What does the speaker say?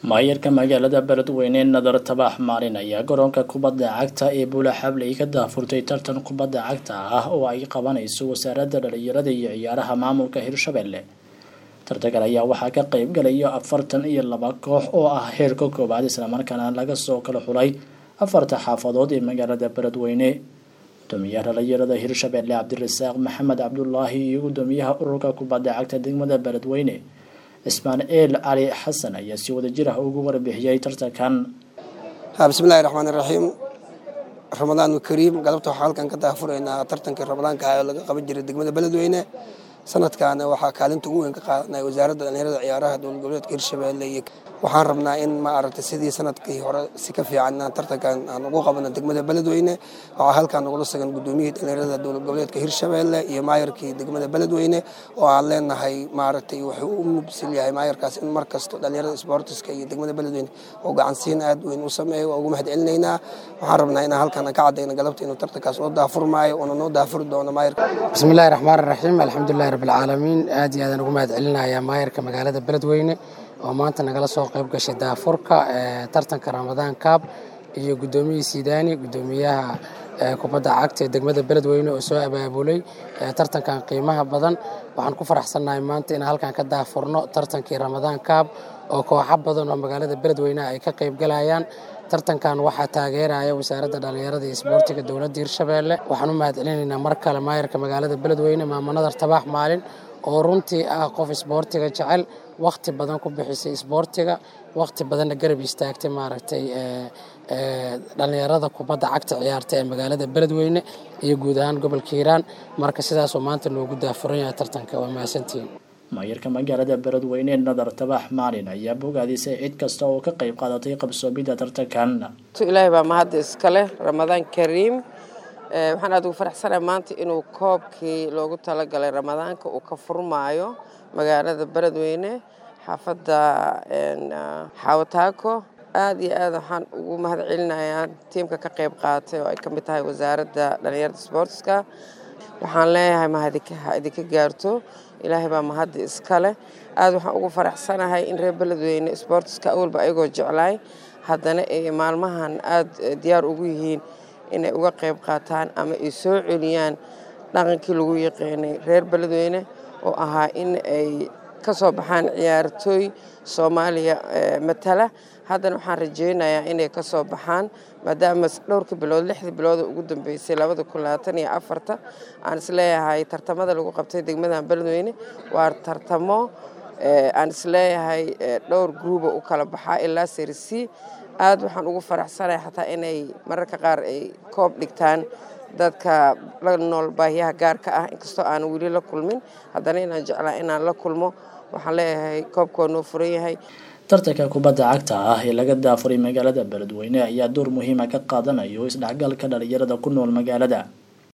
maayarka magaalada beledweyne nadar tabax maalin ayaa garoonka kubadda cagta ee buula xabley ka daafurtay tartan kubadda cagta ah oo ay qabanayso wasaaradda dhalinyarada iyo ciyaaraha maamulka hirshabelle tartankan ayaa waxaa ka qeyb galaya afartan iyo laba koox oo ah heerka koowaad islamarkaana laga soo kala xulay afarta xaafadood ee magaalada beledweyne gudoomiyaha dhalinyarada hirshabelle cabdirasaaq maxamed cabdulaahi iyo gudoomiyaha ururka kubadda cagta degmada beledweyne ismaaciil cali xasan ayaa si wadajir ah ugu warbixiyey tartankan bismillahi raxmaan iraxiim ramadaan kariim galabta waxaa halkan ka daafuraynaa tartankii ramadaanka ah oo laga qaban jiray degmada beledweyne sanadkaana waxaa kaalinta ugu weyn ka qaadanay wasaaradda dhalinyarada ciyaaraha dowlad goboleedka hirshabelle iyo waxaan rabnaa in ma aragtay sidii sanadkii hore si ka fiican inaan tartankan aan ugu qabano degmada beledweyne waxaa halkan nagula sugan gudoomiyihii dhalinyarada dowlad goboleedka hirshabelle iyo maayarkii degmada beledweyne oo aan leenahay maaragtay wuxuu u mubsil yahay maayarkaas in markasto dhalinyarada sportiska iyo degmada beledweyne oo gacansiin aad weyn u sameeyo waa ugu mahad celinaynaa waxaan rabnaa inaan halkan ka cadayno galabta inuu tartankaas noo daafurmaayo oona noo daafuri doono maayarka bismillahi raxmaan raxiim alxamdulilahi rabbilcaalamiin aad iyo aadaan ugu mahad celinayaa maayarka magaalada beledweyne oo maanta nagala soo qayb gashay daafurka tartanka ramadaan kaab iyo gudoomiyihii sidaani gudoomiyaha kubadda cagta ee degmada beledweyne oo soo abaabulay tartankan qiimaha badan waxaan ku faraxsannahay maanta inaan halkan ka daafurno tartankii ramadaan kaab oo kooxo badan oo magaalada beledweyne ay ka qayb galayaan tartankan waxaa taageeraya wasaaradda dhallinyarada iyo isboortiga dowladda hirshabelle waxaan u mahad celinaynaa mar kale maayarka magaalada beledweyne maamunadar tabaax maalin oo runtii ah qof isboortiga jecel wakhti badan ku bixisay isboortiga wakhti badanna garab istaagtay maaragtay dhallinyarada kubadda cagta ciyaarta ee magaalada beledweyne iyo guud ahaan gobolka hiiraan marka sidaasoo maanta loogu daafuran yahay tartanka waa mahadsantihiin maayarka magaalada beledweyne nadar tabax maalin ayaa bogaadisay cid kasta oo ka qayb qaadatay qabsoomidda tartankan ilaahay baa mahadda iskale ramadaan kariim waxaan aad ugu faraxsanahay maanta inuu koobkii loogu talagalay ramadaanka uu ka furmaayo magaalada beledweyne xaafadda xawataako aad iyo aad waxaan ugu mahad celinayaa tiimka ka qayb qaatay oo ay ka mid tahay wasaaradda dhalinyarada sboortiska waxaan leeyahay mahadha idinka gaarto ilaahay baa mahadda iskale aad waxaan ugu faraxsanahay in reer beledweyne sboortiska awalba ayagoo jeclaay haddana ay maalmahan aad diyaar ugu yihiin inay uga qayb qaataan ama ay soo celiyaan dhaqankii lagu yaqaanay reer beledweyne oo ahaa in ay ka soo baxaan ciyaartooy soomaaliya matala haddana waxaan rajaynayaa inay ka soo baxaan maadaama dhowrka bilood lixda bilooda ugu dambeysay labada kun labaatan iyo afarta aan isleeyahay tartamada lagu qabtay degmadan beledweyne waa tartamo aan isleeyahay dhowr gruuba u kala baxaa ilaa serisi aad waxaan ugu faraxsanahay xataa inay mararka qaar ay koob dhigtaan dadka la nool baahiyaha gaarka ah inkastoo aanan weli la kulmin haddana inaan jeclaa inaan la kulmo waxaan leeyahay koobka waa noo furan yahay tartanka kubadda cagta ah ee laga daafuray magaalada beledweyne ayaa door muhiima ka qaadanayo isdhexgalka dhalinyarada ku nool magaalada